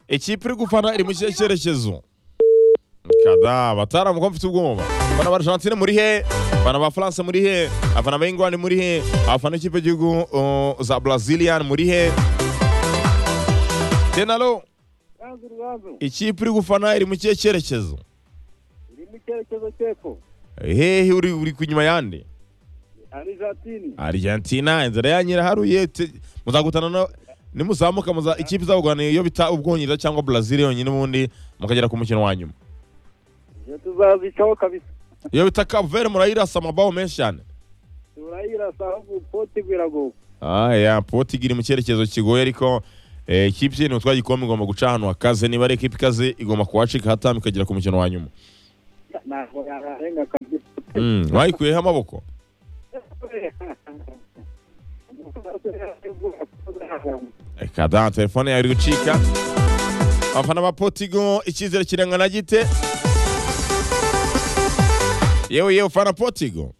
ikipe iri gufana iri mu kihe cyerekezo kada bataramu ko mfite ubwoba abafana ba argentine muri he abafana ba france muri he abafana ba england muri he abafana b'ikipe y'igihugu uh, za brazilian muri he tenalo Ganze urubanza ikipe iri gufana iri mu kihe cyerekezo iri mu cyerekezo cy'epfo hehe uri uri ku nyuma yande argentine argentina inzara yanyu iraharuye te- muzagutana no nimuzamuka muza ikipe izabugana iyo bita ubwongereza cyangwa brazil yonyine ubundi mukagera ku mukino wa nyuma ibyo tuzazicaho kabisa iyo bita kapuveri murayirasa amabaho menshi cyane turayirasa ahubwo poti biragoye aya poti iri mu cyerekezo kigoye ariko eh, ikipe ni utwa gikombe igomba guca ahantu hakaze niba ari ikipe ikaze igomba kuhacika hatamu ikagera ku mukino wa nyuma ntabwo yarenga kabisa Mm, mwayikuyeho amaboko reka da telefone yawe iri gucika abafana ba potigo icyizere kirangana gite yewe yewe ufana potigo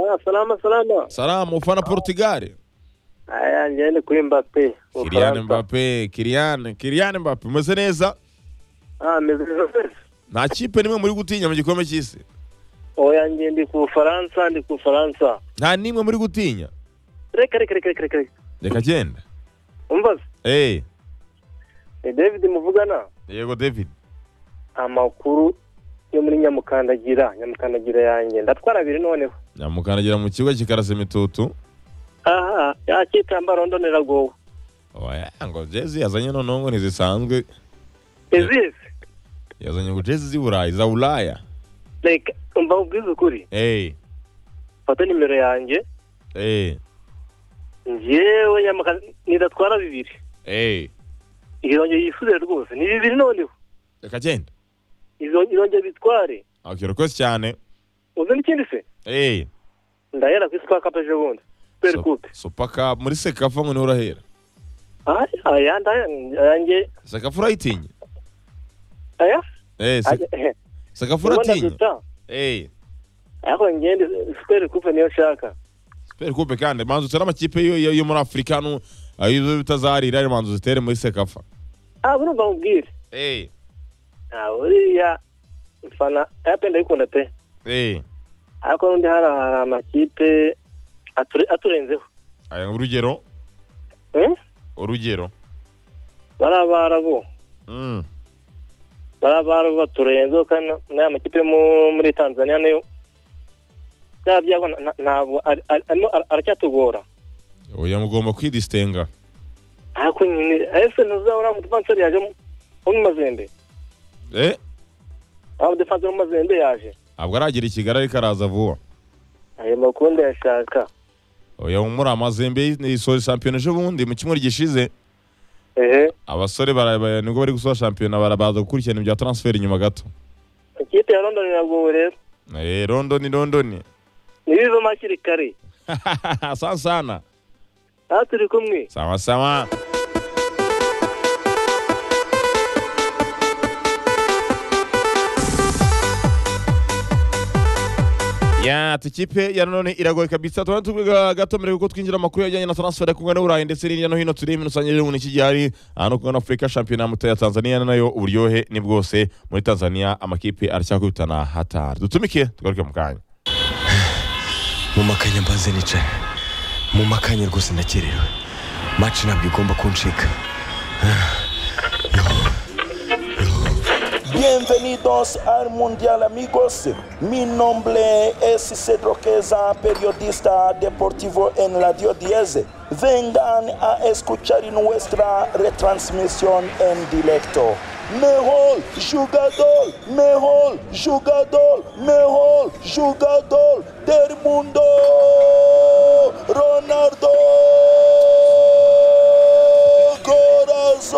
Ah, salama salama salamu ufana portugal aya njyewe ni kuri mbappe kiriyane mbappe kiriyane kiriyane mbappe meze neza ah meze neza nta kipe nimwe muri gutinya mu gikombe cy'isi oya njye ndi ku bufaransa ndi ku bufaransa nta nimwe muri gutinya reka reka reka reka reka reka reka genda umva se, Eh, ni david muvugana yego david amakuru yo muri nyamukandagira nyamukandagira yanjye ndatwara abiri noneho namukandagira mu kibuga kikarasa imitutu aha yakitambaro ndoneragowe oya ngo jezi yazanye noneho ngo ntizisanzwe izizi yazanye ngo jezi z'i burayi za buraya reka umva ubwiza ukuri eee fata nimero yanjye eee njyewe nyamaka nidatwara bibiri eee irongeye yisubire rwose ni bibiri noneho reka genda Izo- irongeye bitware akira rwose cyane uzi n'ikindi se eee ndahera kuri supakapa ejo bundi superi kupe supaka muri sekafa ngo niho urahera aya aya ndaya- ayanjye sekafa urayitinya aya eee aya- sekafa urabona uratinya duta eee ariko ngende superi kupe niyo nshaka kubera kupe kandi manzu utere amakipe yo- yo yo muri afurika no ayo bitazarira ari manzu zitere muri sekafa ah burumva mubwire eee nta uriya mfana aya pe ndayikunda pe eee ariko n'undi hari hari amakipe ature- aturenzeho aya urugero Eh? urugero bariya barabo mm. bariya barabo baturenzeho kandi na- n'aya makipe yo mu- muri tanzania nayo byaba byago na- na- ntabwo ari- ari- arimo ara- aracyatugora oya mugomba kwidisitenga ariko nyine ese ntuzabura umudefanseri yaje mu- wo mu mazembe eh aho umudefanseri wo mu mazembe yaje ntabwo aragera i kigali ariko araza vuba ayo makuru ndayashaka oya muri amazembe isoza shampiyona ejo bundi mu cyumweru gishize ehe abasore bara- ba- nibwo bari gusoza shampiyona barabaza gukurikirana ibya transferi inyuma gato ikipe ya london iragowe rero eh rondoni rondoni ntibivemo hakiri kare sana sana aho turi kumwe sawa sawa ya tukipe ya none iragoye kabisa tuba tuvuga gato mbere yuko twinjira amakuru yajyanye na transfer yakunga n'uburayi ndetse n'irya no hino turi ibintu usanga rero iki gihe ari ahantu kugana afurika shampiyona ya moto ya tanzania nayo uburyohe ni bwose muri tanzania amakipe aracyakubitana hatari dutumike tugaruke mu kanya mu makanya mbanze nicara mu makanya rwose nakerewe maci ntabwo igomba kuncika Bienvenidos al Mundial amigos. Mi nombre es Cedro Queza, periodista deportivo en Radio 10. Vengan a escuchar nuestra retransmisión en directo. Mejor jugador, mejor jugador, mejor jugador del mundo, Ronaldo Corazón.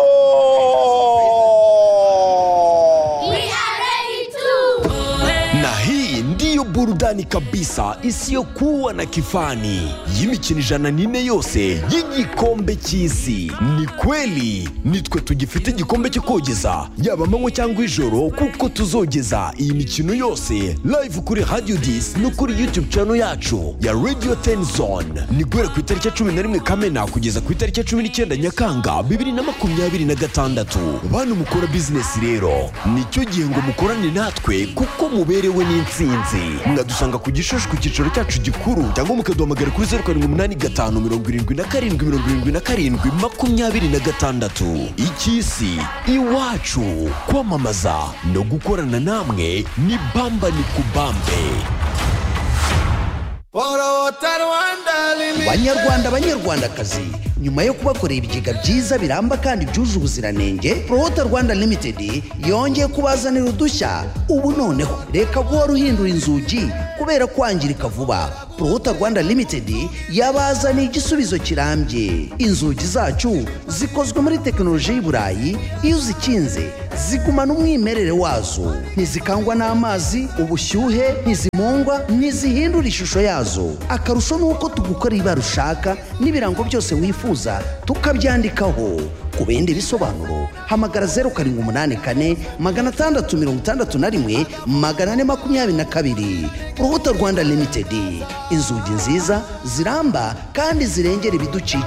We are ready to. na hii ndiyo burudani kabisa isiyokuwa na kifani y'imikino ijana n'ine yose y'igikombe cy'isi ni kweli nitwe tugifite igikombe cyo kogeza yaba amanywa cyangwa ijoro kuko tuzogeza iyi mikino yose live kuri radio dis no kuri youtube channel yacu ya radio ten zone ni guhera ku itariki ya cumi na rimwe kamena kugeza ku itariki ya cumi n'icyenda nyakanga bibiri na makumyabiri na gatandatu bantu mukora bizinesi rero nicyo gihe ngo mukorane natwe kuko muberewe n'insinzi mwadusanga ku gishushu ku cyicaro cyacu gikuru cyangwa mukaduhamagara kuri zeru karindwi umunani gatanu mirongo irindwi na karindwi mirongo irindwi na karindwi makumyabiri na gatandatu icy'isi iwacu kwamamaza no gukorana namwe ni bamba ni kubambe banyarwanda banyarwandakazi nyuma yo kubakorera ibigega byiza biramba kandi byuje ubuziranenge prohota rwanda limited yongeye kubazanira udushya ubu noneho reka guhora uhindura inzugi kubera kwangirika vuba prohota rwanda limited yabazaniye igisubizo kirambye inzugi zacu zikozwe muri tekinoloji y'i burayi iyo uzikinze zigumana umwimerere wazo ntizikangwa n'amazi ubushyuhe ntizimungwa ntizihindura ishusho yazo akarusho ni uko tugukorera ibara ushaka n'ibirango byose wifuza tukabyandikaho ku bindi bisobanuro hamagara zeru karindwi umunani kane magana atandatu mirongo itandatu na rimwe magana ane makumyabiri na kabiri urubuto rwanda limitedi inzugi nziza ziramba kandi zirengera ibidukikije